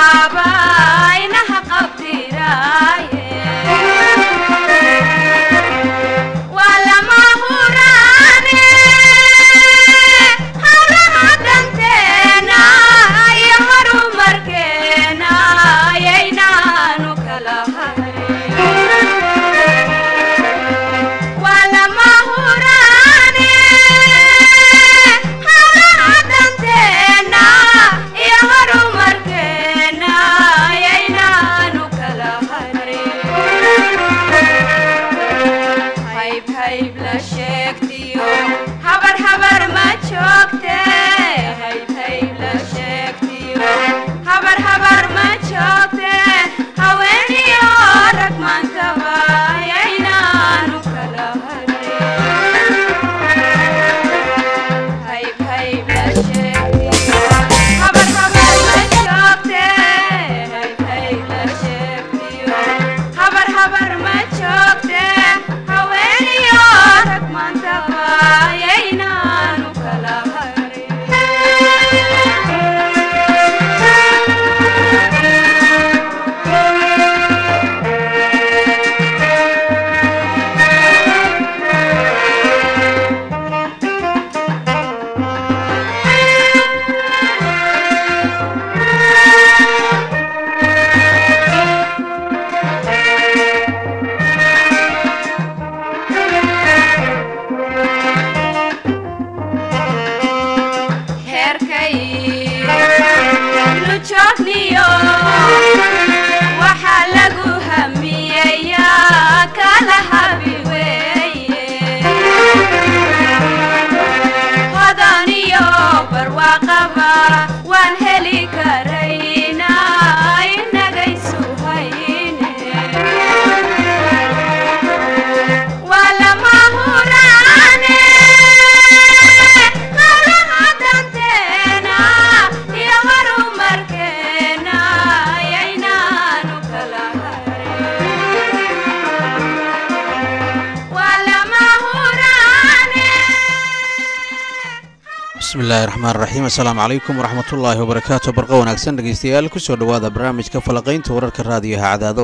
bismillahi raxmaan raxiim assalaamu calaykum waraxmatullaahi wabarakaatu barqa wanaagsan dhegaystayaal kusoo dhowaada barnaamijka falaqaynta wararka raadiyaha cadaado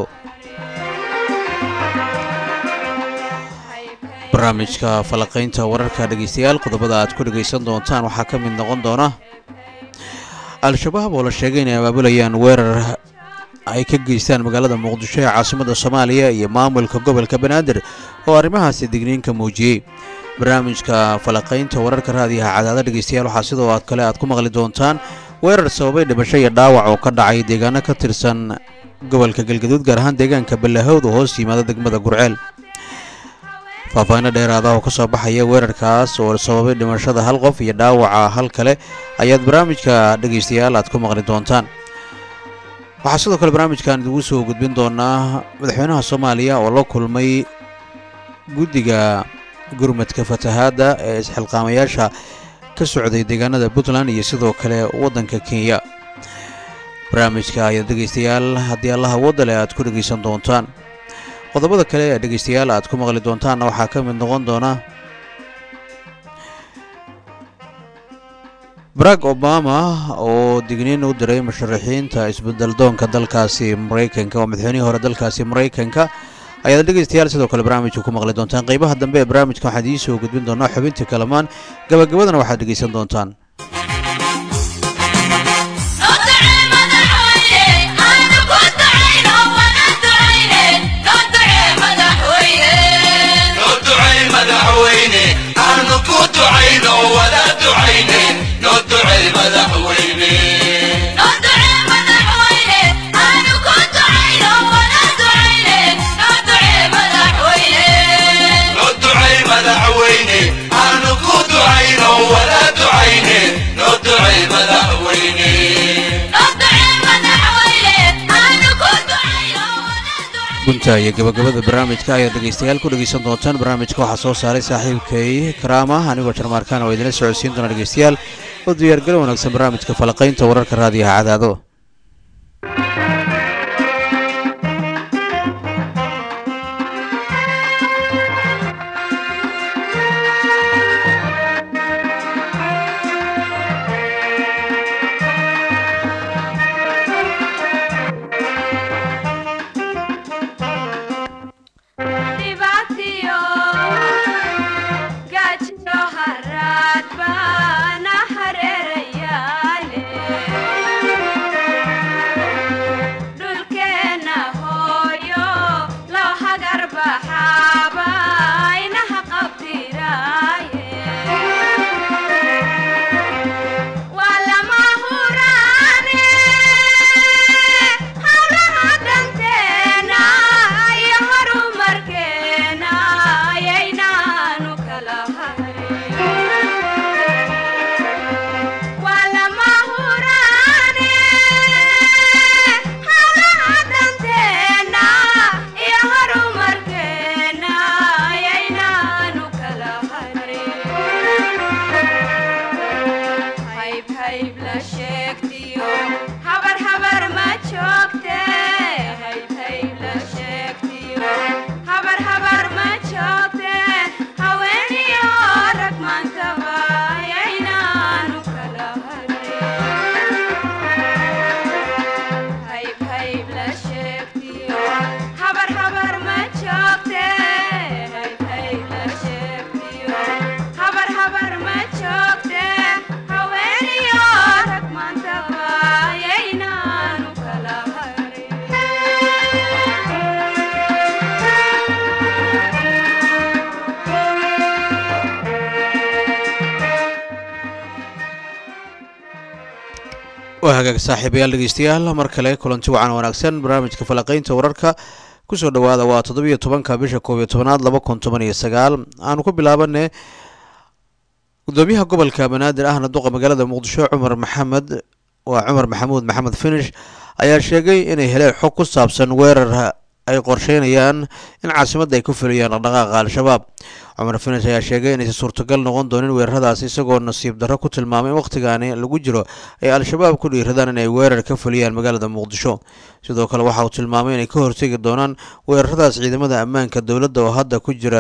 barnaamijka falaqaynta wararka dhegaystayaal qodobada aad ku dhegaysan doontaan waxaa ka mid noqon doona al-shabaab oo la sheegay inay abaabulayaan weerar ay ka geystaan magaalada muqdisho ee caasimadda soomaaliya iyo maamulka gobolka banaadir oo arrimahaasi digniinka muujiyey barnaamijka falaqaynta wararka raadiyaha cadaada dhegaystayaal waxaa sidoo aad kale aad ku maqli doontaan weerar sababay dhimasho iyo dhaawac oo ka dhacay deegaano ka tirsan gobolka galgaduud gaar ahaan deegaanka ballahowd oo hoos yimaada degmada gurceel faahfaahinno dheeraada oo ka soo baxaya weerarkaas oo sababay dhimashada hal qof iyo dhaawaca hal kale ayaad barnaamijka dhegaystayaal aad ku maqli doontaan waxaa sidoo kale barnaamijkan idigu soo gudbin doonaa madaxweynaha soomaaliya oo la kulmay guddiga gurmadka fatahaadda ee isxilqaamayaasha ka socday deegaanada puntland iyo sidoo kale waddanka kenya barnaamijka ayaad dhegaystayaal haddii allaha wadale aad ku dhegaysan doontaan qodobada kale ee dhegaystayaal aad ku maqli doontaanna waxaa ka mid noqon doona barack obama oo digniin u diray musharaxiinta isbeddeldoonka dalkaasi maraykanka oo madaxweynihii hore dalkaasi maraykanka ayaad dhegaystayaal sidoo kale barnaamijka ku maqli doontaan qaybaha dambe ee barnaamijka waxaan idiin soo gudbin doonaa xubintii kalamaan gabagabadana waxaad dhegaysan doontaan gunta iyo gabagabada barnaamijka ayaad dhegaystayaal ku dhegaysan doontaan barnaamijka waxaa soo saaray saaxiibkay karaama anigoo jarmaarkaan oo idinla socodsiin doona dhegaystayaal oo diyaargalo wanaagsan barnaamijka falaqaynta wararka raadiyaha cadaado waa hagaag saaxiibayaal dhegeystayaal mar kale kulanti wacan wanaagsan barnaamijka falaqeynta wararka kusoo dhawaada waa toddobiyo tobanka bisha koob iyo tobanaad laba kun toban iyo sagaal aanu ku bilaabane gudoomiyaha gobolka banaadir ahna duqa magaalada muqdisho cumar maxamed waa cumar maxamuud maxamed finish ayaa sheegay inay heleen xog ku saabsan weerar ay qorsheynayaan in caasimadda ay ku fuliyaan dhaqdhaqaaqa al-shabaab cumar finish ayaa sheegay inaysan suurtagal noqon doonin weeraradaasi isagoo nasiib darro ku tilmaamay in wakhtigaani lagu jiro ay al-shabaab ku dhiiradaan inay weerar ka fuliyaan magaalada muqdisho sidoo kale waxa uu tilmaamay inay ka hortegi doonaan weeraradaas ciidamada ammaanka dowladda oo hadda ku jira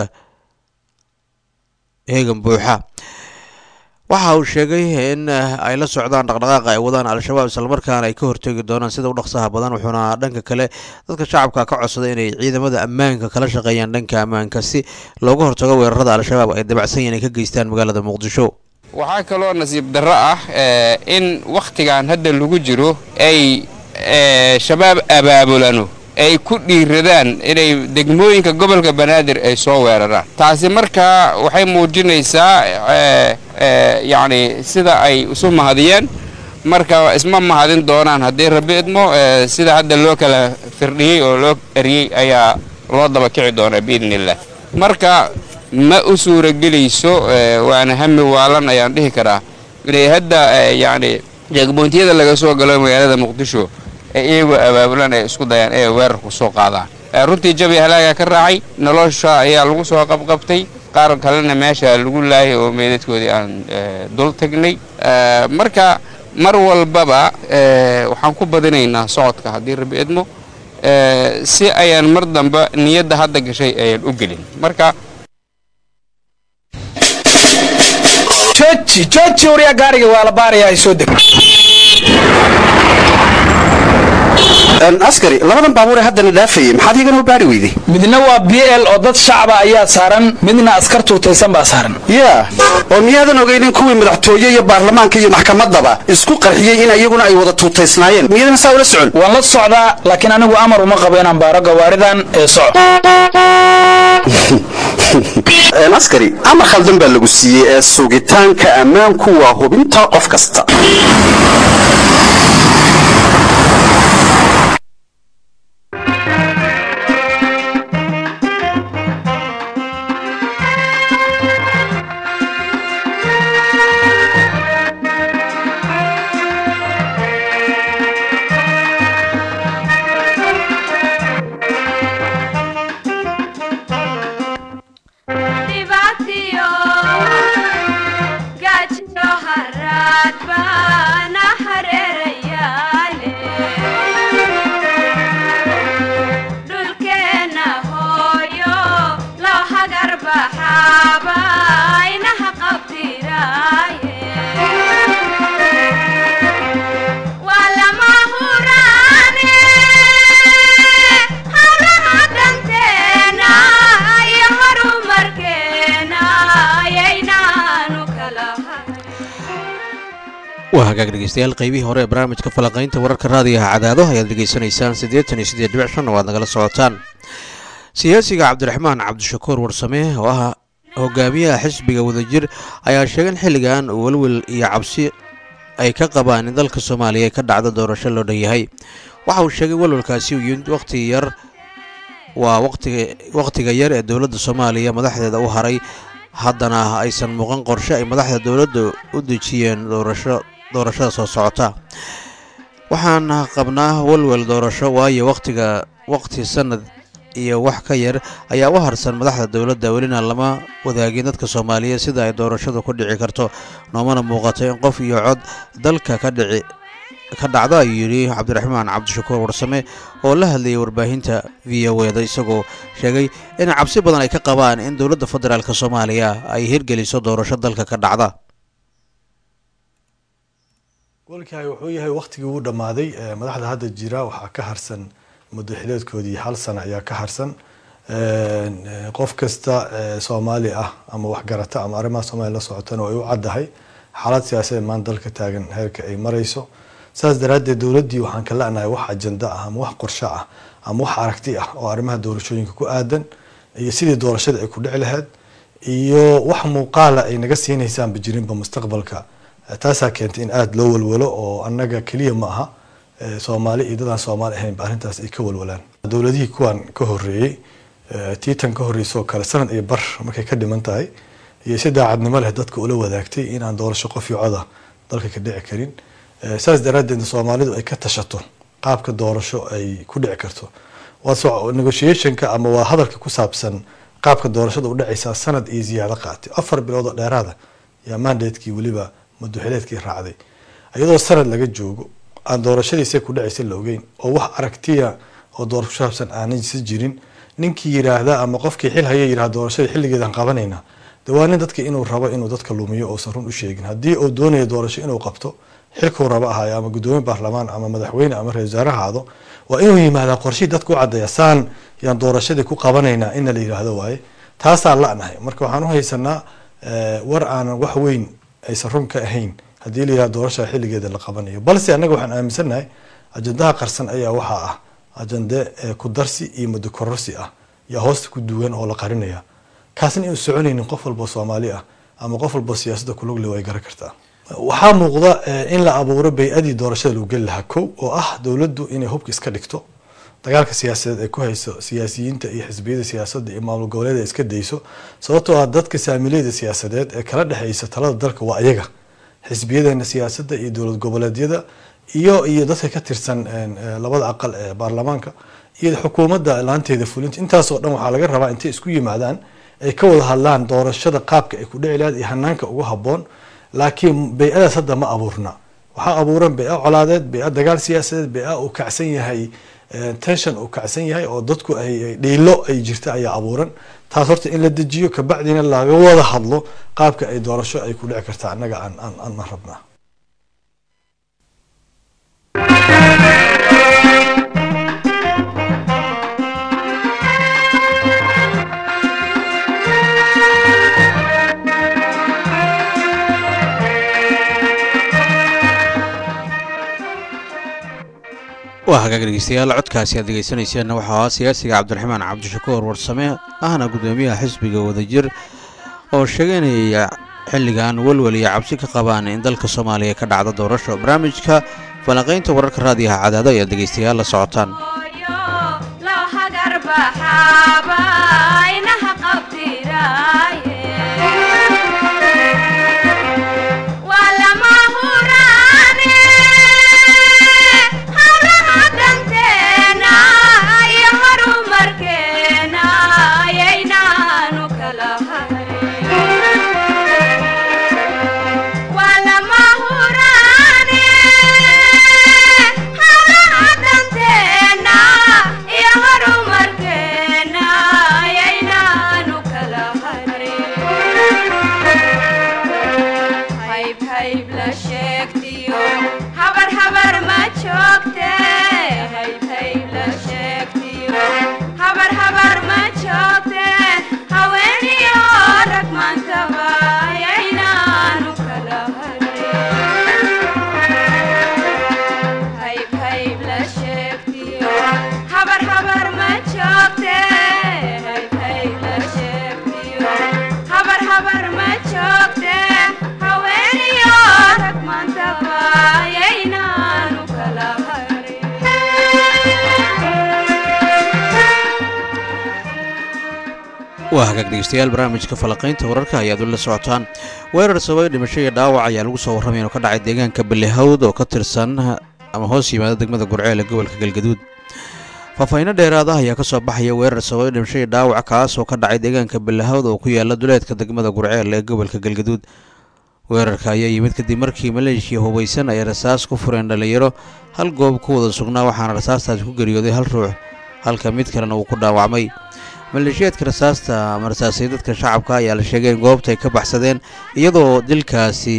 heegan buuxa waxa uu sheegay in ay la socdaan dhaqdhaqaaqa ay wadaan al-shabaab islamarkaana ay ka hortegi doonaan sida u dhaqsaha badan wuxuuna dhanka kale dadka shacabka ka codsaday inay ciidamada ammaanka kala shaqeeyaan dhanka ammaanka si looga hortago weerarada al-shabaab ay dabacsan yihin ay ka geystaan magaalada muqdisho waxaa kaloo nasiib darro ah in wakhtigan hadda lagu jiro ay shabaab abaabulano ay ku dhiiradaan inay degmooyinka gobolka banaadir ay soo weeraraan taasi markaa waxay muujinaysaa yacni sida ay isu mahadiyeen marka isma mahadin doonaan haddii rabbi idmo sida hadda loo kala firdhiyey oo loo eriyey ayaa loo daba kici doonaa biidni illah marka ma u suuragelayso waana hami waalan ayaan dhihi karaa inay hadda yacni jeegmoontiyada laga soo galo magaalada muqdisho iyagoo abaabulan ay isku dayaan ee weerarku soo qaadaan runtii jabi halaagaa ka raacay nolosha ayaa lagu soo qabqabtay qaar kalena meesha lagu laayay oo meedadkoodii aan dul tagnay marka mar walbaba waxaan ku badinaynaa socodka haddii rabbi idmo si ayaan mar damba niyadda hadda gashay ayaan u gelin marka jooji jooji waryaa gaariga waa la baarayaa ay soo deg askari labadan baabuur ee haddana dhaafayay maxaad igana u baari weyday midna waa b l oo dad shacaba ayaa saaran midna askar tuutaysan baa saaran yaa oo miyaadan ogaynin kuwii madaxtooye iyo baarlamaanka iyo maxkamaddaba isku qarxiyey in iyaguna ay wada tuutaysnaayeen miyadan saa ula socon waan la socdaa laakiin anigu amar uma qabo inaan baaro gawaaridan ee soco askari amar khaldan baa lagu siiyey ee sugitaanka ammaanku waa hubinta qof kasta waa hagaag dhegeystayaal qaybihii hore ee barnaamijka falaqaynta wararka raadiyaha cadaado ayaad degeysanaysaan siddeetan iyo siddeed dhibic shan waad nagala socotaan siyaasiga cabdiraxmaan cabdishakuur warsame oo ah hogaamiyaha xisbiga wadajir ayaa sheegay in xilligan uu welwel iyo cabsi ay ka qabaan in dalka soomaaliya ka dhacdo doorasho loo dhan yahay waxa uu sheegay welwelkaasi uu yimid wakhti yar waa waqtiga wakhtiga yar ee dowladda soomaaliya madaxdeeda u haray haddana aysan muuqan qorshe ay madaxda dowladda u dejiyeen doorasho doorashada soo socota waxaan qabnaa welwel doorasho waayo wakhtiga wakhti sanad iyo wax ka yar ayaa u harsan madaxda dowladda welina lama wadaagin dadka soomaaliyeed sida ay doorashadu ku dhici karto noomana muuqato in qof iyo cod dalka ka dhici ka dhacdo ayuu yidhi cabdiraxmaan cabdishakuur warsame oo la hadlayay warbaahinta v o eda isagoo sheegay in cabsi badan ay ka qabaan in dowladda federaalk soomaaliya ay hirgeliso doorasho dalka ka dhacda golkaay wuxuu yahay wakhtigii uu dhammaaday madaxda hadda jira waxaa ka harsan muddo xileedkoodii hal sana ayaa ka harsan qof kasta soomaali ah ama waxgarata ama arrimaha soomaliya la socotana way u caddahay xaalad siyaasadeed maanta dalka taagan heerka ay marayso saas daraaddeed dowladdii waxaan ka la'nahay wax ajanda ah ama wax qorsho ah ama wax aragti ah oo arrimaha doorashooyinka ku aadan iyo sidii doorashada ay ku dhici lahayd iyo wax muuqaala ay naga siinaysaanba jirinba mustaqbalka taasaa keentay in aada loo walwalo oo annaga keliya ma aha soomaali iyo dadaan soomaali ahaynba arrintaas ay ka walwalaan dowladihii kuwan ka horeeyey tiitan ka horreysoo kale sanad iyo bar markay ka dhiman tahay iyo si daacadnimo leh dadka ula wadaagtay inaan doorasho qof iyo coda dalka ka dhici karin saas daraaddeed soomaalidu ay ka tashato qaabka doorasho ay ku dhici karto negotiationka ama waa hadalka ku saabsan qaabka doorashada u dhacaysaa sanad iyo ziyaado qaatay afar bilood oo dheeraada yaa mandatekii weliba muduxileedkii raacday iyadoo sanad laga joogo aan doorashadiisa ku dhacaysa la ogeyn oo wax aragtiya oo doorasho ku saabsan aanaysa jirin ninkii yiraahda ama qofkii xil haya yirahda doorashada xilligeedan qabanayna de waa nin dadka inuu rabo inuu dadka lumiyo uusan run u sheegin haddii uu doonayo doorasho inuu qabto xilkuu rabo ahaayo ama guddoomiye baarlamaan ama madaxweyne ama ra-isul wasaare ahaado waa inuu yimaadaa qorshihii dadka u caddeeya saan yaan doorashadii ku qabanaynaa ina la yidhaahdo waaye taasaan la-nahay marka waxaan u haysanaa war aanan wax weyn aysan run ka ahayn haddii la yihahdo doorashada xilligeeda la qabanayo balse annaga waxaan aaminsannahay ajandaha qarsan ayaa waxaa ah ajande ku darsi iyo muddo kororsi ah yaa hoosta ku duwan oo la qarinaya kaasna inuu soconaynin qof walbo soomaali ah ama qof walbo siyaasadda kulugle way garan kartaa waxaa muuqda in la abuuro bay-adii doorashada lagu geli lahaa kow oo ah dowladdu inay hubka iska dhigto dagaalka siyaasadeed ay ku hayso siyaasiyiinta iyo xisbiyada siyaasadda iyo maamul goboleed ay iska dayso sababtoo ah dadka saamileyda siyaasadeed ee kala dhexeysa talada dalka waa ayaga xisbiyadeena siyaasadda iyo dowlad goboleedyada iyo iyo dadka ka tirsan labada aqal ee baarlamaanka iyo xukuumadda laanteeda fulinta intaasoo dhan waxaa laga rabaa intay isku yimaadaan ay ka wada hadlaan doorashada qaabka ay ku dhici lahayd iyo hanaanka ugu habboon laakiin bay-adaas hadda ma abuurna waxaa abuuran bay-a colaadeed bay-a dagaal siyaasadeed bay-a uu kacsan yahay tension uu kacsan yahay oo dadku ay dhiilo ay jirta ayaa abuuran taas horta in la dejiyo kabacdina laga wada hadlo qaabka ay doorasho ay ku dhici kartaa annaga aan aan aan rabnaa waa hagaag dhegeystayaal codkaasi aad dhegeysanayseenna waxaa ahaa siyaasiga cabdiraxmaan cabdishakuur warsame ahna guddoomiyaha xisbiga wadajir oo sheeganaya xilligan welwel iyo cabsi ka qabaan in dalka soomaaliya ka dhacdo doorasho barnaamijka falanqaynta wararka raadiyaha cadaado ayaad dhegeystayaal la socotaan waa hagaag dhegeystayaal barnaamijka falaqaynta wararka ayaad ula socotaan weerar sababay dhimasho iyo dhaawac ayaa lagu soo warramay inuu ka dhacay deegaanka balihawd oo ka tirsan ama hoos yimaada degmada gurceel ee gobolka galgaduud faahfaahiino dheeraad ah ayaa ka soo baxaya weerar sababay dhimasho iyo dhaawac kaas oo ka dhacay deegaanka balihawd oo ku yaala duleedka degmada gurceel ee gobolka galgaduud weerarka ayaa yimid kadib markii maleeshiya hubaysan ay rasaas ku fureen dhallinyaro hal goob ku wada sugnaa waxaana rasaastaasi ku geeriyooday hal ruux halka mid kalena uu ku dhaawacmay maleeshiyaadka rasaasta ama rasaasay dadka shacabka ayaa la sheegay in goobta ay ka baxsadeen iyadoo dilkaasi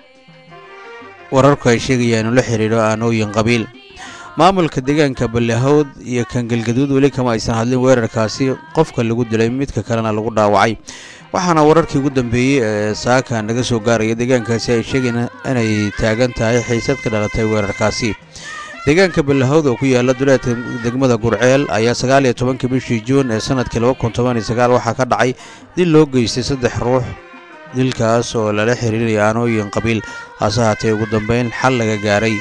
wararku ay sheegayaan inuu la xidhiidho aanooyin qabiil maamulka deegaanka balihawd iyo kan galgaduud weli kama aysan hadlin weerarkaasi qofka lagu dilay midka kalena lagu dhaawacay waxaana wararkii ugu dambeeyey ee saaka naga soo gaaraya deegaankaasi ay sheegeen inay taagan tahay xiisad ka dhalatay weerarkaasi deegaanka balahawd oo ku yaala duleedka degmada gurceel ayaa sagaal iyo tobankii bishii juun ee sanadkii laba kun toban iyo sagaal waxaa ka dhacay dil loo geystay saddex ruux dilkaas oo lala xiriiraya aanooyin qabiil hase haatee ugu dambeyn xal laga gaaray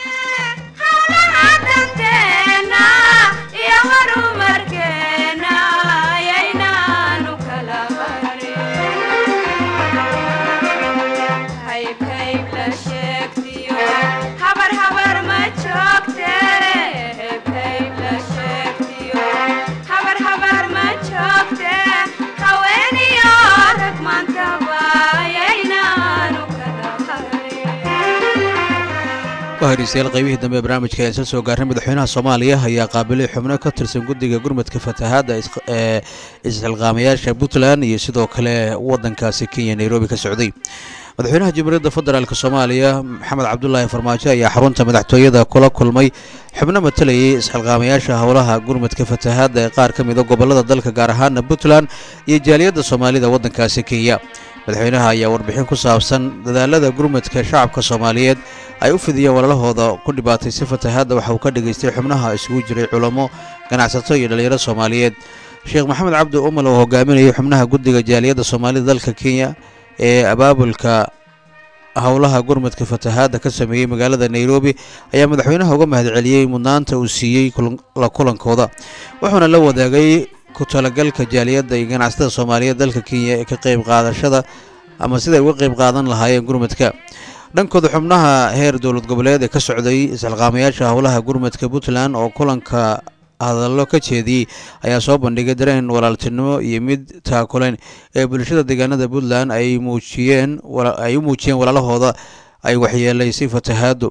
hageystayaal qaybihii dambe ee barnaamijka ayaan soo soo gaarnay madaxweynaha soomaaliya ayaa qaabilay xubno ka tirsan guddiga gurmadka fatahaadda ee isxilqaamayaasha puntland iyo sidoo kale waddankaasi kenya nairobi ka socday madaxweynaha jamhuuriyadda federaalk soomaaliya maxamed cabdulaahi farmaajo ayaa xarunta madaxtooyada kula kulmay xubno matalayay isxilqaamayaasha howlaha gurmadka fatahaadda ee qaar ka mida gobollada dalka gaar ahaana puntland iyo jaaliyadda soomaalida waddankaasi kenya madaxweynaha ayaa warbixin ku saabsan dadaalada gurmadka shacabka soomaaliyeed ay u fidiyeen walaalahooda ku dhibaatay si fatahaadda waxa uu ka dhegaystay xubnaha isugu jiray culamo ganacsato iyo dhallinyaro soomaaliyeed sheekh maxamed cabdi umal oo hogaaminayay xubnaha guddiga jaaliyadda soomaalida dalka kenya ee abaabulka howlaha gurmadka fatahaadda ka sameeyey magaalada nairobi ayaa madaxweynaha uga mahadceliyey mudnaanta uu siiyey la kulankooda wuxuuna la wadaagay ku talagalka jaaliyadda iyo ganacsatada soomaaliyeed dalka kenya ee ka qayb qaadashada ama siday uga qayb qaadan lahaayeen gurmadka dhankooda xubnaha heer dowlad goboleed ee ka socday isxilqaamayaasha howlaha gurmadka puntland oo kulanka hadallo ka jeediyey ayaa soo bandhigay dareen walaaltinimo iyo mid taakuleen ee bulshada deegaanada puntland ay muujiyeen ay u muujiyeen walaalahooda ay waxyeelaysay fatahaaddu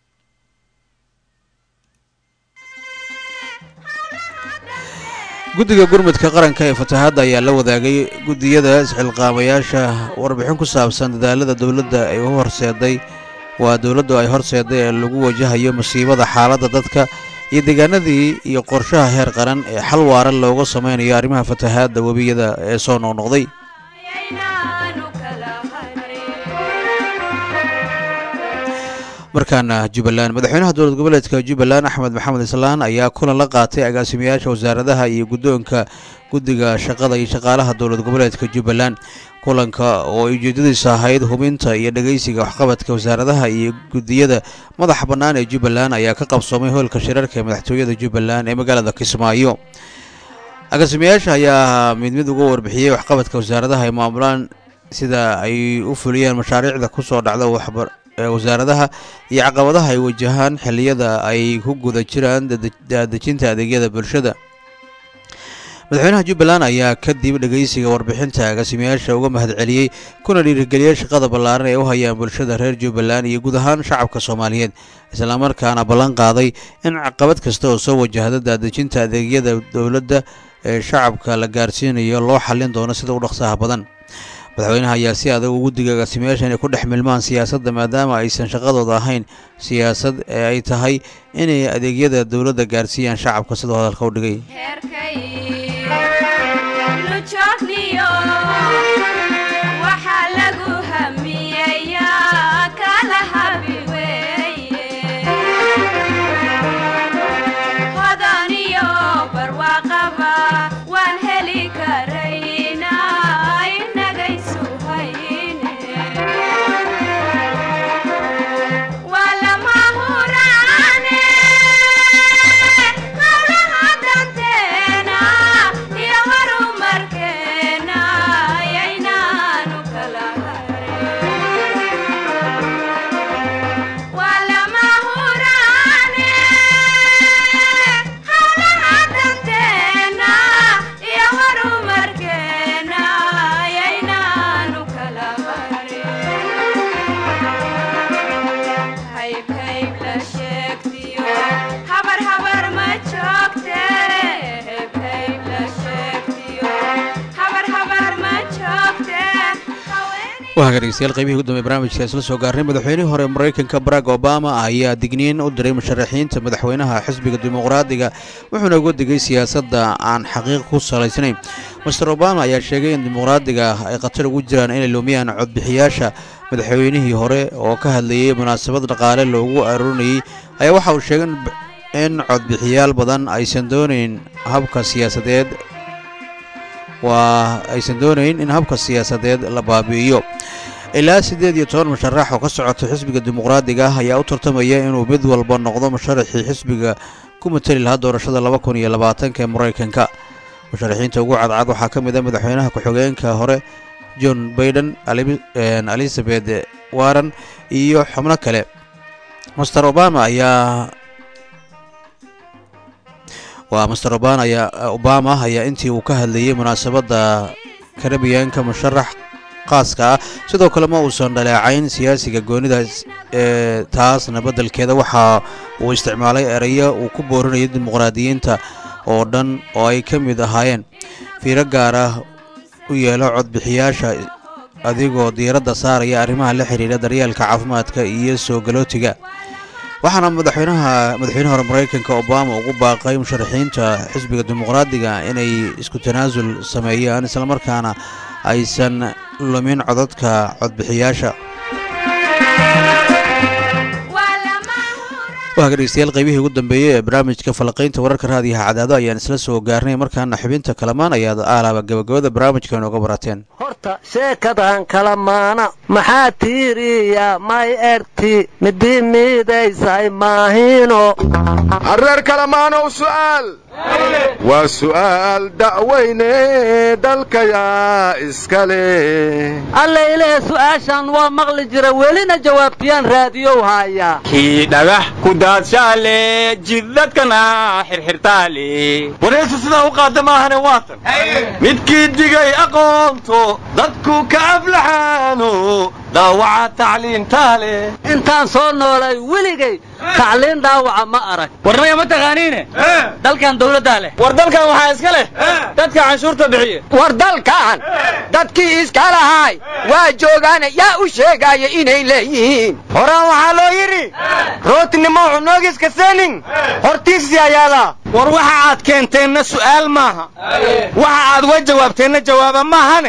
guddiga gurmudka qaranka ee fatahaadda ayaa la wadaagay guddiyada isxilqaamayaasha warbixin ku saabsan dadaalada dowladda ay u horseeday waa dowladdu ay horseeday ee lagu wajahayo masiibada xaaladda dadka iyo deegaanadii iyo qorshaha heer qaran ee xal waara looga sameynayo arrimaha fatahaadda webiyada ee soo noqnoqday markaana jubbaland madaxweynaha dowlad goboleedka jubbaland axmed maxamed islaan ayaa kulan la qaatay agaasimayaasha wasaaradaha iyo guddoonka guddiga shaqada iyo shaqaalaha dowlad goboleedka jubbaland kulanka oo ay ujeedadiisa ahayd hubinta iyo dhegeysiga waxqabadka wasaaradaha iyo guddiyada madaxa bannaan ee jubbaland ayaa ka qabsoomay hoolka shirarka ee madaxtooyada jubbaland ee magaalada kismaayo agaasimayaasha ayaa mid mid uga warbixiyey waxqabadka wasaaradaha ay maamulaan sida ay u fuliyeen mashaariicda kusoo dhacda waxbar wasaaradaha iyo caqabadaha ay wajahaan xilliyada ay ku guda jiraan daadejinta adeegyada bulshada madaxweynaha jubbaland ayaa kadib dhegeysiga warbixinta agaasimayaasha uga mahadceliyey kuna dhiirigeliyey shaqada ballaaran ee u hayaan bulshada reer jubbaland iyo guud ahaan shacabka soomaaliyeed islamarkaana ballan qaaday in caqabad kasta oo soo wajahda daadejinta adeegyada dowladda ee shacabka la gaarsiinayo loo xallin doono sida u dhaqsaha badan madaxweynaha ayaa si adag ugu digay agaasimayaasha inay ku dhex milmaan siyaasadda maadaama aysan shaqadooda ahayn siyaasad ee ay tahay inay adeegyada dowladda gaarsiiyaan shacabka sidoo hadalka u dhigay wahaga dhegeystayaal qaybihii ugu dambe barnaamijka isla soo gaarnay madaxweynihii hore maraykanka barack obama ayaa digniin u diray musharaxiinta madaxweynaha xisbiga dimuqraadiga wuxuuna uga digay siyaasadda aan xaqiiq ku salaysnayn master obama ayaa sheegay in dimuqraadiga ay khatar ugu jiraan inay lumiyaan codbixiyaasha madaxweynihii hore oo ka hadlayey munaasabad dhaqaale loogu aroonayey ayaa waxa uu sheegay in codbixiyaal badan aysan doonayn habka siyaasadeed waa aysan doonayn in habka siyaasadeed la baabi'iyo ilaa siddeed iyo toban musharax oo ka socota xisbiga dimuqraadiga ah ayaa u tartamaya inuu mid walba noqdo musharaxii xisbiga ku mateli lahaa doorashada laba kun iyo labaatanka ee maraykanka musharaxiinta ugu cadcad waxaa ka mid a madaxweynaha ku-xigeenka hore john baiden elizabeth warren iyo xubno kale master obama ayaa waa master obama ayaa obama ayaa intii uu ka hadlayey munaasabadda karabiyaanka musharax qaaska ah sidoo kale ma uusan dhaleecayn siyaasiga goonidaas ee taasna beddelkeeda waxa uu isticmaalay erayo uu ku boorinayo dimuqraadiyiinta oo dhan oo ay ka mid ahaayeen fiiro gaar ah u yeelo codbixiyaasha adigoo diiradda saaraya arrimaha la xidhiidha daryeelka caafimaadka iyo soo galootiga waxaana madaxweynaha madaxweyne hore maraykanka obama ugu baaqay musharaxiinta xisbiga dimuqraadiga inay isku tanaasul sameeyaan islamarkaana aysan lumin codadka codbixiyaasha waaga dhegeystayaal qaybihii ugu dambeeyey ee barnaamijka falaqaynta wararka raadiyaha cadaado ayaan isla soo gaarnay markaana xubinta kalamaan ayaad aalaaba gabagabada barnaamijka inooga barateen horta sheekadan kalamaana maxaa tiiriya may erti midi miidaysay maahino arreer kalamaanow su'aal waa su'aal da'weyne dalkayaa iska leh alla ilaahe su'aashan waa maqli jira welina jawaabtiyaan raadiyow haaya kii dhagax ku daadshaale jiddadkana xirxirtaale waraysu sidaa u qaada maahane waatan midkii digay aqoonto dadku ka aflaxaano dhaawaca tacliintaale intaan soo noolay weligay tacliin dhaawaca ma arag warnaya ma taqaaniine dalkan dawladdaa leh war dalkan waxaa iska leh dadka canshuurta bixiya war dalkan dadkii iska lahaay waa joogaana yaa u sheegaya inay leeyihiin horaan waxaa loo yidhi rootinimo cunoogiska senin hortiisii ayaadaa war waxa aad keenteenna su'aal maaha waxa aad uga jawaabteenna jawaaba maahane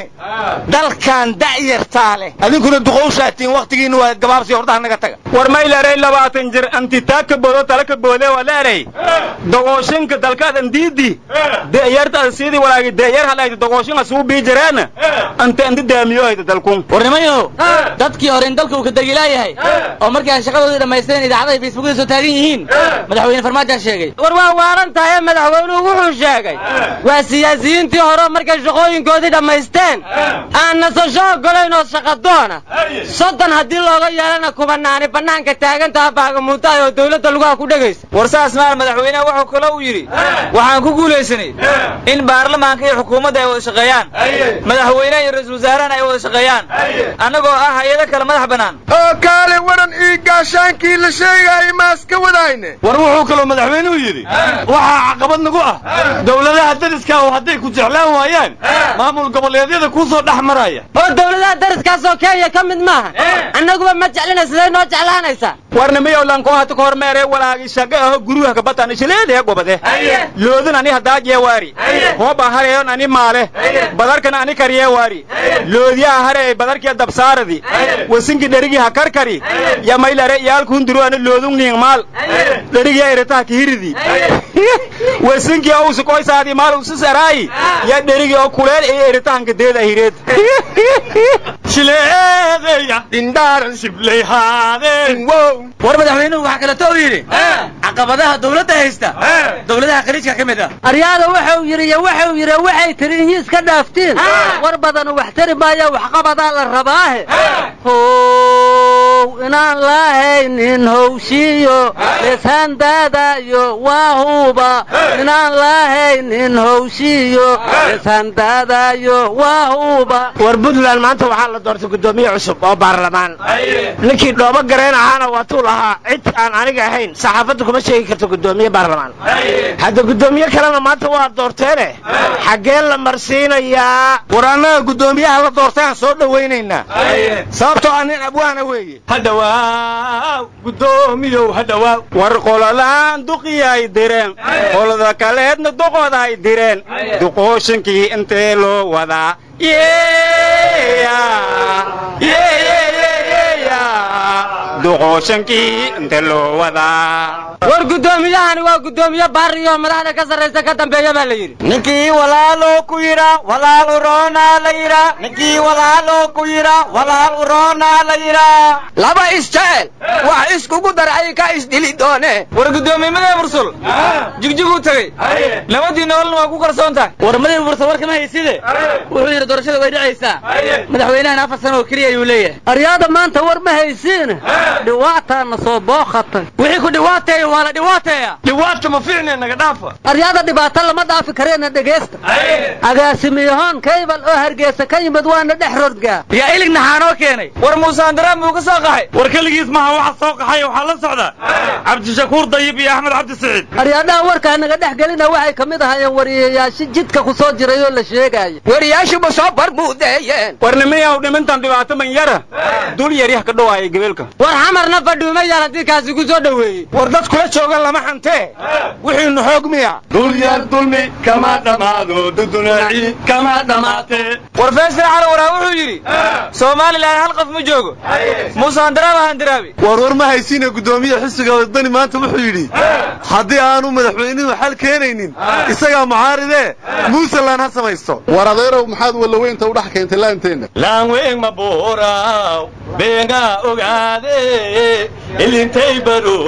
dalkan da'yartaa leh adinkuna duqowshaatiin wakhtigiinna waa gabaabsi hordaha naga taga war mayleeray labaatan jir antitaa ka boodo tala ka boode waa leeray dogooshinka dalkaadan diidi de'yartaada sidii walaagi de'yar halayta dogooshin asuu bii jireena anta anta daamiyohayta dalkun warnimayo dadkii hore in dalka uu ka degilaayahay oo markii aan shaqadoodii dhammaysteen idaacadahay facebookyada soo taagan yihiin madaxweyne farmaajaa sheegay war waa waaran tahay madaxweynuhu wuxuu sheegay waa siyaasiyiintii hore markay shaqooyinkoodii dhammaysteen aan nasasho ogolayn oo shaqadoona soddon haddii looga yeelana kubanaani bannaanka taagantaha baagamuutaay oo dawladda lugaha ku dhegaysa war saas maar madaxweyneha wuxuu kale uu yidhi waxaan ku guulaysanay in baarlamaanka iyo xukuumadda ay wada shaqeeyaan madaxweyneha iyo ra-iisul wasaarahana ay wada shaqeeyaan annagoo ah hay-ado kale madax bannaan oo kaale waran ii gaashaankii la sheegaayay maas ka wadayne war wuxuu kaloo madaxweynuhu yidhi waxaa caqabad nagu ah dowladaha dariska oo hadday ku jeclaan waayaan maamul goboleedyada kuu soo dhex maraya oo dawladaha dariskaasoo kenya ka mid maaha annaguba ma jeclina siday noo jeclaanaysaa warnimiyow lankohata kahormeere walaagi shaga aho guruha kabatan ishileedee gobade loodin ani hadaa jeewaari hooba hareeyon ani maale badarkan ani karyeewaari loodiyaha hare badarkiya dabsaaradi wasinki dherigi ha karkari ya maylare iyaalkuhunduru ani loodun niing maal dherigiya iritaha kihiridi wasinki ousu koysaadi maal usus araayi ya dherigi oo kuleel iyo iritahanka deeda hireed shileedeya dhindhaaran shibleyhaadeen war madaxweynuhu waxaa kaleto uu yidhi caqabadaha dawladda haysta dawladaha khaliijka ka mid ah aryaada wuxuu yidhi iyo wuxuu yidhi waxay tiri inyi iska dhaaftiin war badanu wax tari maayo waxqabadaa la rabaahe how inaan lahaynin howshiyo leshandaadayo waa huba inaan lahaynin howshiyo leshandaadayo waa huba war puntland maanta waxaa la doortay guddoomiye cusub oo baarlamaan ninkii dhoobo gareen ahaana waatuu lahaa cid aan aniga ahayn saxaafadda kuma sheegi karto guddoomiye baarlamaan hadda guddoomiye kalena maanta waa doorteene xaggee la marsiinayaa war annaga guddoomiyaha la doortaan soo dhowaynaynaa sababtoo ah nin abwaana weeye hadhawaaw guddoomiyow hadhawaaw war qololaan duqiyay direen qolada kaleedna doqoday direen duqooshinkii intee loo wadaa duqooshankii inta loo wadaa war guddoomiyahani waa guddoomiye baariyo madaxda ka sarraysa ka dambeeya baa la yidhi ninkii walaalo ku yidha walaal uroonaa la yidha ninkii walaalo ku yidha walaal uroonaa la yidha laba isjecel wax iskugu darcay ka isdili doone war guddoomiyemadee bursul jigjiguu tegey nabadii nololna waa ku kalsoon tahay war madii bursul war kama hayside wuxuu yidhi doorashada way dhacaysaa madaxweynahana afar sano oo keliya ayuu leeyahay aryaada maanta war ma haysiin dhiwaataana soo bookhatay wixii ku dhibaateeya waa la dhibaateeya dhiwaata ma fiicne naga dhaafa aryaada dhibaato lama dhaafi kareena dhegaysta agaasimiyahoon kaybal oo hargeysa ka yimid waana dhex rodgaa yaa ilig naxaanoo keenay war muuse andaraam buu ka soo qaxay war keligiis maaha waxa soo qaxay waxaa la socda cabdishakuur dayib iyo axmed cabdi siciid aryaadaha warkaa naga dhex gelina waxay ka mid ahaayeen wariyayaasha jidka ku soo jiray oo la sheegaayo wariyaashuba soo barbuudeeyeen war nimayaw dhimintan dhibaato man yara dul yaryah ka dhowaaya gebeelka war xamarna fadhuuma yaal haddii kaasi ku soo dhoweeyey war dad kula jooga lama xantee wixiinu xoog miya dul yar dulmi kama dhammaado dudunaaci kama dhammaatee war feesal cali waraa wuxuu yidhi somalilan hal qof ma joogo muuse andaraam ahandaraabi war war ma haysiina guddoomiye xisiga wadani maanta wuxuu yidhi haddii aanu madaxweynuhu xal keenaynin isagaa mucaaridee muuseland ha samaysto war adeerow maxaad wallaweynta u dhex keentay laanteenna laanweyn ma buuraaw beengaa ogaade ilintay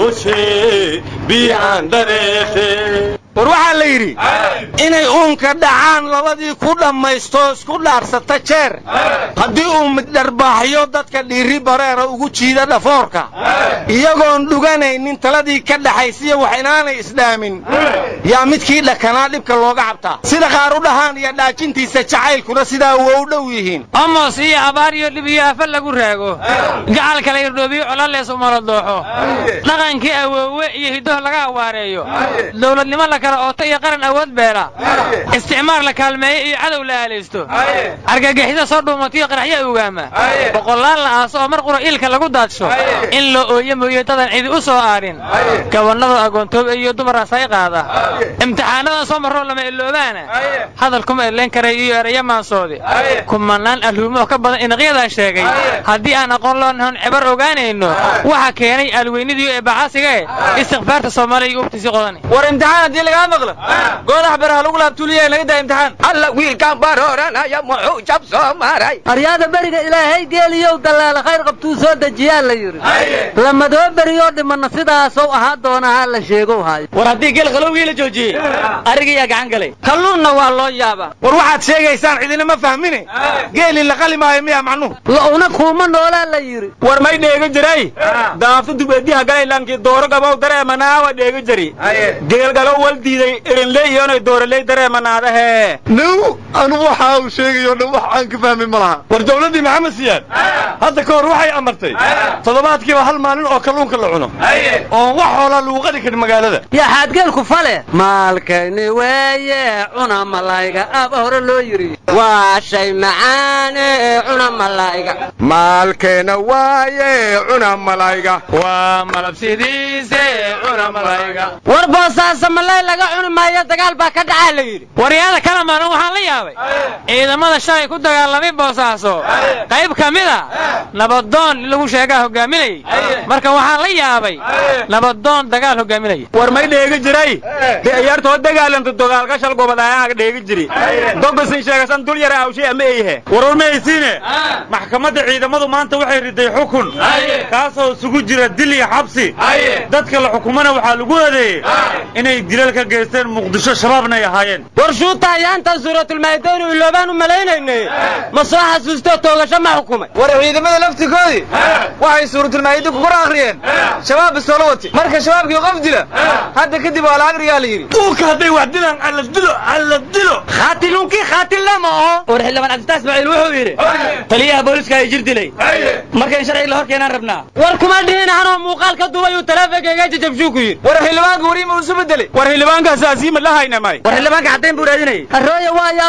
barooshe biican dareefe war waxaa la yidhi inay uunka dhacaan labadii ku dhammaysto isku dhaarsata jeer haddii uu middharbaaxyo dadka dhiiri bareera ugu jiida dhafoorka iyagoon dhuganaynin taladii ka dhaxaysiya wax inaanay isdhaamin yaa midkii dhakanaa dhibka looga cabtaa sida qaar u dhahaan iyo dhaajintiisa jacaylkuna sidaa waa u dhow yihiin amos iyo abaar iyo dhib iyo afa lagu raago gacal kala irdhoobiyo colalees umala dooxo dhaqankii awoowe iyo hiddoh laga awaareeyo dowladnimo la kala ooto iyo qaran awood beela isticmaar la kaalmeeyo iyo cadow la aalaysto argagixida soo dhuumatiyo qaraxya ogaama boqolaal la aaso oo mar qura iilka lagu daadsho in loo ooyo mooye dadan cidi u soo aadhin gabannada agoontoob iyo dumar asay qaada imtixaanadan soo marroo lama iloobaana hadal kuma eleen karay iyo ereyo maansoodi kumanaan alhuumoo ka badan inaqyadaa sheegay haddii aan aqoon loo nahon cibar ogaanayno waxa keenay alweynidii ee bacaasigae istikfaarta soomaaliya iyo ubtiisi qodani war imtixaan haddii lagaa maqlo goodax beraha lagu laabtuuliya naga daa imtixaan alla wiilkaan barooranaya muxuu jab soo maray aryaada beriga ilaahay geeliyow dallaala khayr qabtuu soo dejiyaa la yidhi lamadoo beriyoo dhimanna sidaasow ahaa doona ha la sheegow haayo war haddii geel qalowgii la joojiyey arigayaa gacan galay kalluunna waa loo yaabaa war waxaad sheegaysaan cidina ma fahmine geelii la qali maayo miyaa macnuhu la'una kuuma noolaa la yidhi war may dheega jiray daafta dubeediha galaylankii dooro gabow dareemanaawa dheega jari geel galow wal diiday irinley iyonay dooraley dareemanaadahe now anu waxa uu sheegayo dhan wax aan ka fahmin ma laha war dowladdii maxamed siyaad hadda ka hor waxay amartay toddobaadkiiba hal maalin oo kalluunka la cuno oon wax hoolaa lagu qali karin magaalada yaa xaadgeelku fale maalkayni weeye cuna malayga aaba hore loo yidhi waa shay macaane cuna malayga maalkeena waaye cuna malayga waa malabsidiise cuna malayga war boosaasa malay laga cuni maayo dagaal baa ka dhacaa la yidhi waryaada kala maalin waxaan la yaabay ciidamada shalay ku dagaalamay boosaaso qayb ka mid a nabadoon in lagu sheegaa hogaaminayay marka waxaan la yaabay nabadoon dagaal hogaaminaya war may dheegi jiray de ciyaartoo dagaalanto dagaalka shal gobodaayaga dheegi jiri dogasin sheegasan dul yara awshay ama eyhe warwar ma haysiine maxkamadda ciidamadu maanta waxay riday xukun kaasoo isugu jira dil iyo xabsi dadka la xukumana waxaa lagu eedeeyey inay dilal ka geysteen muqdisho shabaabna ay ahaayeen war shuuta ayaantan suuratulmaayidaynu iloobaan u malaynayne ma soo xasuustoo toogasho ma xukumay war ciidamada laftigoodii waxay suuratulmaayida ku kor akhriyeen shabaab bisoolo wati marka shabaabkii qof dila hadda kadib waa la agrigaa la yidhi duulka hadday wax dilaan alla dilo alla dilo khaatiluunkii khaatil lama oo war xildhibaan cabditaas ismaaciil wuxuu yidhi taliyaha booliska ay jir dilay marka in sharciga la hor keenaan rabnaa war kuma dhihin anoo muuqaal ka duubay uu taleefonkayga jajabshuu ku yidhi war xildhibaanka wariima uu isu bedelay war xildhibaankaas asiima la hayna may war xildhibaanka caddayn buu raadinayay harooye waa yaabay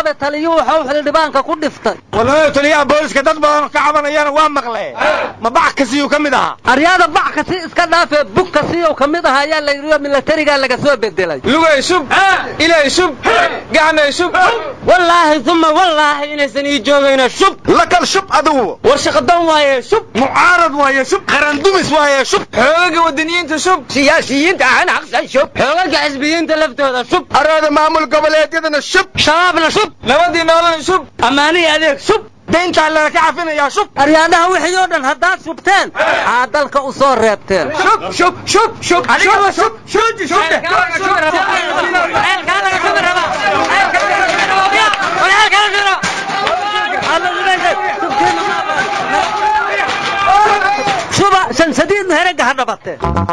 yaabay taliyuu waxuu xildhibaanka ku dhiftay walaalo taliyaha booliska dad badan oo ka cabanayana waa maqle ma bac kasiyuu ka mid ahaa aryaada bac kasi iska dhaafee bug kasiyuu ka mid ahaa ayaa la yidhi milatarigaa laga soo bedelay lugay shub ilay shub gacmay shub wallaahi uma wallaahi inaysan ii joogayno shub lakal shub adigu war shaqadan waaye shub mucaarad waaye shub qarandumis waaye shub xoogaga wadaniyiinta shub siyaasiyiinta ahana aqsan shub xoogaga xisbiyiinta laftooda shub araada maamul goboleedyadana shub shabaabna shub nabadii noolana shub ammaanihi adeeg shub dayntaa lana ka cafinayaa shub aryaadaha wixii oo dhan haddaad shubteen aa dalka u soo reebteen shub shub shub shub adigaba shub shub shuba shansadiidnu herega ha dhabatee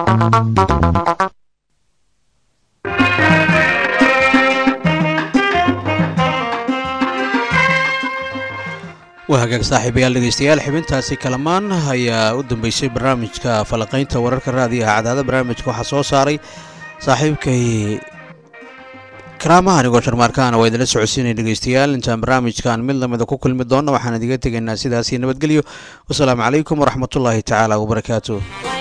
waa hagaag saaxiibayaal dhegeystayaal xibintaasi kalamaan ayaa u dambeysay barnaamijka falaqaynta wararka raadiyaha cadaada barnaamijka waxaa soo saaray saaxiibkay karaamaha anigoo sharmaarkaana waa idinla socodsiinaya dhegeystayaal intaan barnaamijkan mid lamida ku kulmi doonna waxaan idiga tegaynaa sidaasi nabadgelyo wasalaamu calaykum waraxmatullaahi tacaala wabarakaatu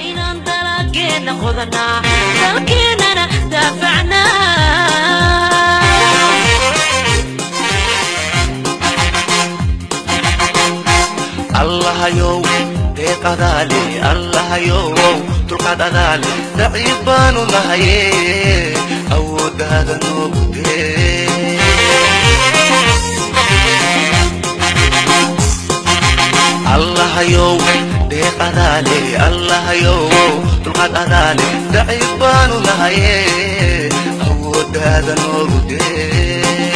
allahayow deeqadaale allahayow dulqaad adaale daciif baanu nahaye awooddaada noogu dee allahayow deeqadaale allahayow dulqaad adaale daciif baanu nahaye awooddaada noogu dee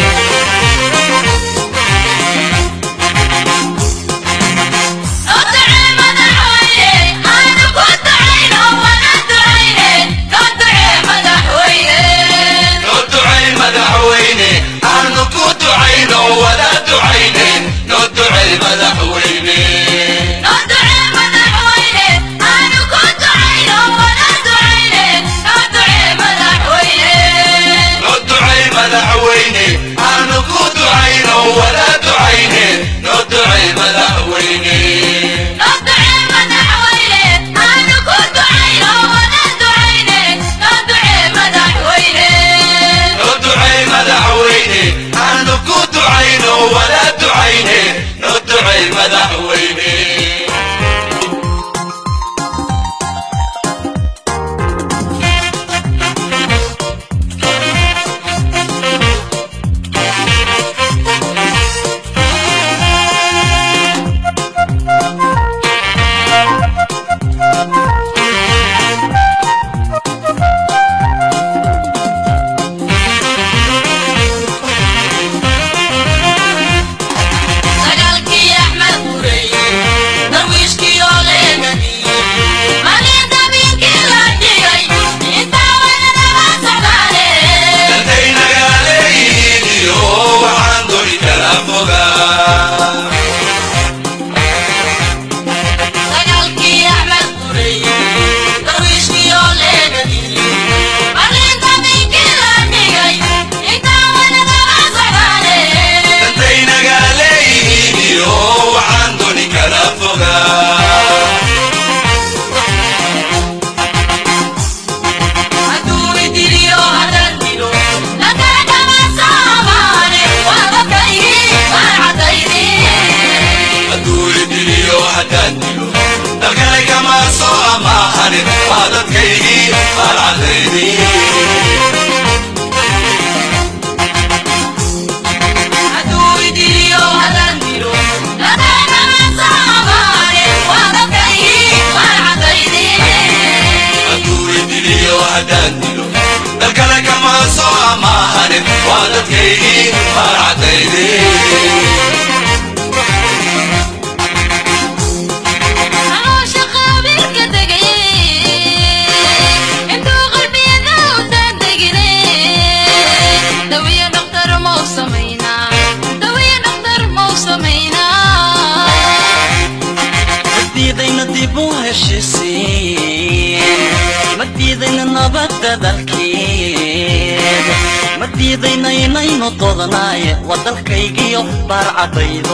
diidayna inaynu doodnaaye waa dalkaygiyo baarcadaydo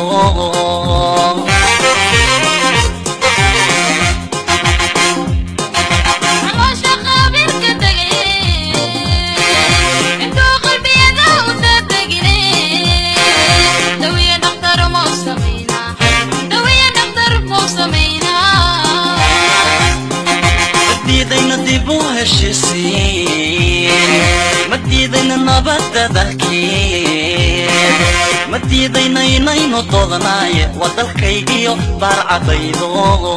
diidayna dib u heshisiin ma diidayna nabadda dalkiin ma diidayna inaynu doodnaaye waa dalkaygiyo baarcadaydo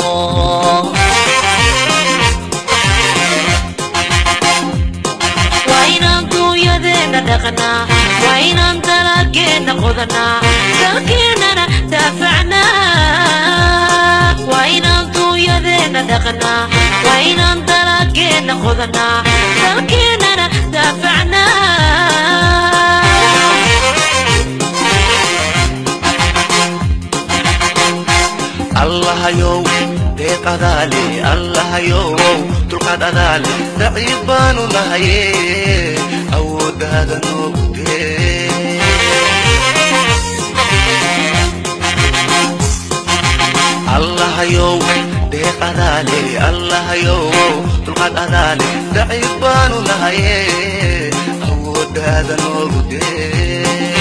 waa inaan duunyadeenna dhaqnaa waa inaan dalageenna qodanaa dalkeennana daafacnaa waa inaan duunyadeenna dhaqnaa waa inaan dalageenna qodanaa dalkeennana daafacnaa allahayow deeq adaale allahayow dulqaad adaale daciif baanu nahaye awooddaada noogu dee allahayow deeq adaale allahayow dulqaad adaale daciif baanu nahaye awooddaada noogu dee